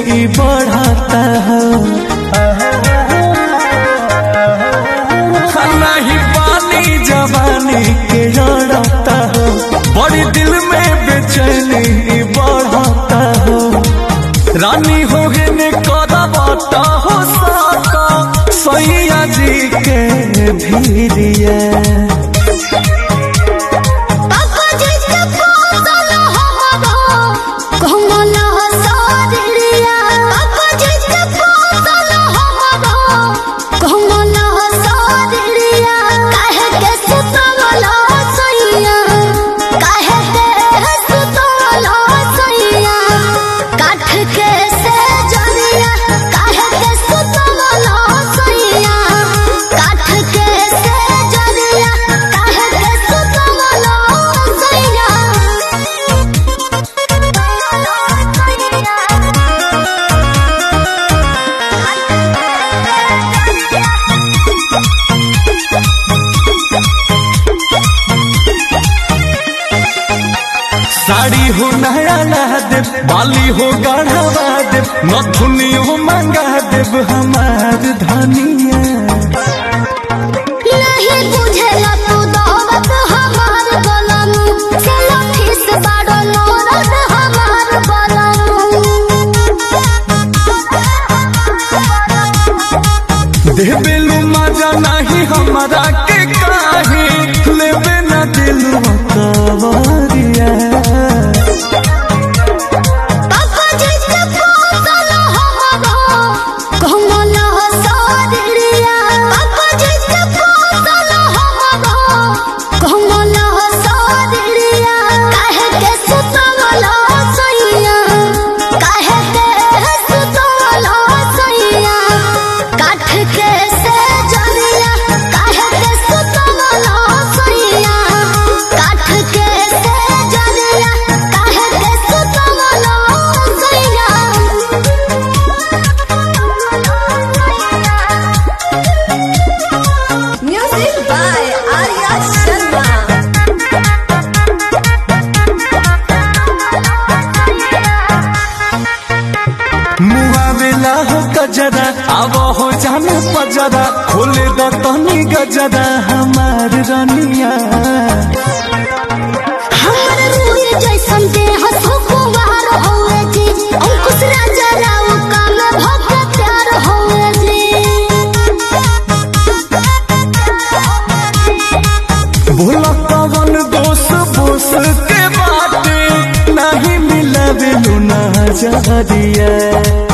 बेचैनी बढ़ता हो नहीं पानी जवानी के जड़ता हो बड़ी दिल में बेचैनी बढ़ता हो रानी हो गए ने करबता हो साका सैया जी के धीरिया पापा जिसके पोसल हमरो कोमल हसरिया पापा जिसके पोसल हमरो कोमल हसरिया काहे के सुतवल सैया काहे के सुतवल सैया काठ के से जरिया काहे के सुतवल सैया काठ के से जरिया काहे के सुतवल सैया साड़ी हो नया नहा देव बाली हो गढ़वा देव नथुनी हो मंगा देव हमार धनिया नहीं बुझेला तू दौलत हमार बलमु चलो ठिस बाड़ो नौरत हमार देवेलू मजा नहीं हमारा के काहे लेवे न दिलवा कवरिया पापा जिसके पोसल हमरो कोमल हसरिया पापा जिसके पोसल हमरो कोमल हसरिया काहे के सुतवल सैया काहे के सुतवल सैया काठ के से जरिया काहे के सुतवल सैया काठ के से जरिया काहे के सुतवल सैया म्यूजिक बाय आर्या शर्मा मुआवेला हो गजरा अब हो जाने पजरा खोले द तनी गजरा हमार रनिया हमर रूए जैसन देह सुकुवार होए जी अंकुश राजा राव काम भक्त प्यार होए जी भोला पवन दोष बोस के बाटे नहीं मिला बिनु ना जहरिया